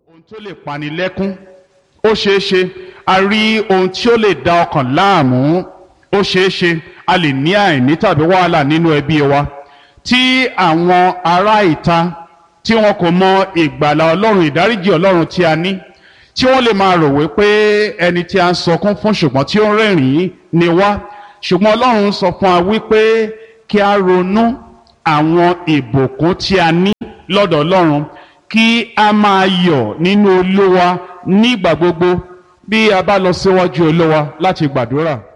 ohun tó lè pani lẹ́kún ó ṣeé ṣe a rí ohun tí ó lè da ọkàn láàmú ó ṣeé ṣe a lè ní àìní tàbí wàhálà nínú ẹbí wa tí àwọn ará ìta tí wọn kò mọ ìgbàlà ọlọ́run ìdáríjì ọlọ́run tí a ní tí wọ́n lè máa rò wípé ẹni tí a ń sọkún fún ṣùgbọ́n tí ó ń rẹ́rìn-ín ni wá ṣùgbọ́n ọlọ́run sọ fún wa wípé kí a ronú àwọn ìbùkún tí a ní lọ́dọ̀ ọlọ́run kí a máa yọ̀ nínú olúwa nígbà gbogbo bí a bá lọ síwájú olúwa láti gbàdúrà.